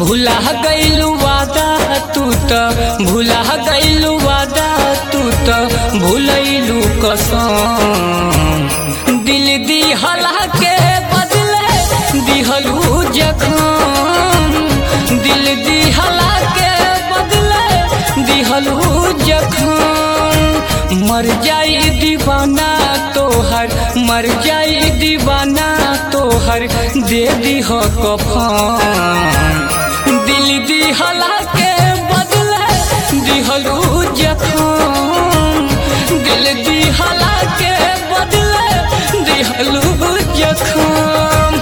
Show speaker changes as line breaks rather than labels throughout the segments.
भूला गईलू वादा तू त भूला गईलू वादा तू त भूलैलू कसम दिल दिहला के बदले दिहलू जखम दिल दिहला के बदले दिहलू जखम मर जाई दीवाना तोहर मर जाई दीवाना तोहर दे दीह कफन दिल दिहला के बदले दिहलू जखम दिल दिहला के बदले दिहलू जखम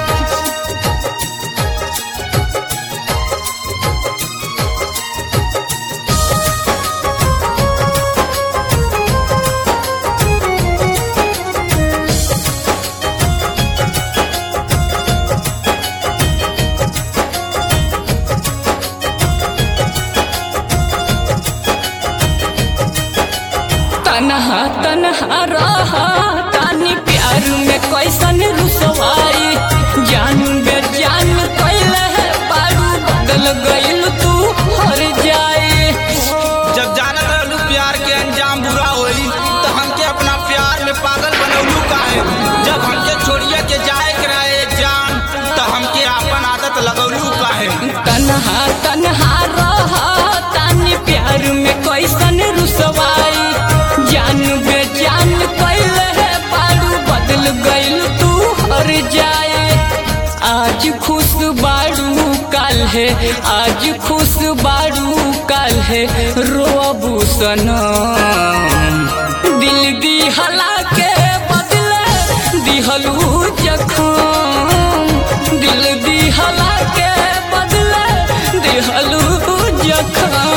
तनहा तनहा रहा तानी प्यार में कैसन रुसवाई जान बे जान कैले है बारू बदल गइल तू हर जाए
जब जानत रहलू प्यार के अंजाम बुरा होई तो हमके अपना प्यार में पागल बनौलू काहे जब हमके छोड़िए के जाए के रहे जान तो हमके आपन आदत लगौलू काहे
तनहा तनहा रहा तानी प्यार में कैसन रुसवाई जान बे जान कैले है बारू बदल गइल तू हर जाए आज खुश बारू काल है आज खुश बारू काल है रोबू सनम दिल दिहला के बदले दिहलू जखम दिल दिहला के बदले दिहलू जखम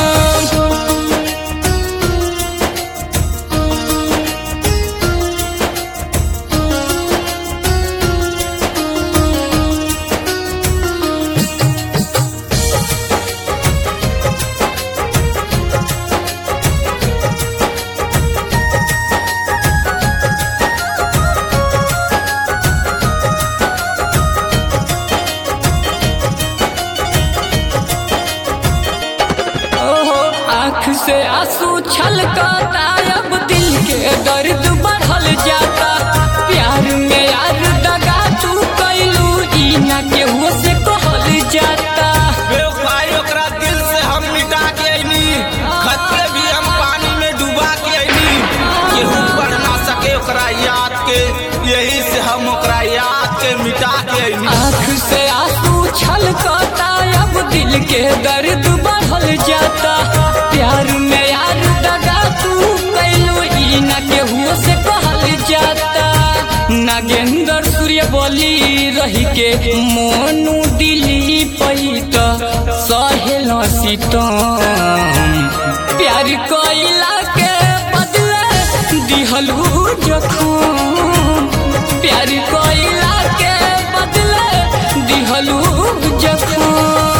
ओहो आँख से आंसू छलकता अब दिल के दर्द बढ़ल जाता प्यार में यार दगा तू कैलू ई ना केहू से कहल जाता
बेवफाई ओकरा दिल से हम मिटा के अइनी खत के भी हम पानी में डुबा के अइनी केहू पढ़ ना सके ओकरा याद के यही से हम ओकरा याद के मिटा के अइनी
आँख से आंसू छलकता अब दिल के दर्द बढ़ल जाता प्यार में यार दगा तू कैलू ई ना केहू से कहल जाता नागेंद्र सूर्य बोली रही के मोनू दिली पैत सहेल सीतम प्यार कैला के बदले दिहलू जखम प्यार कैला के बदले दिहलू जखम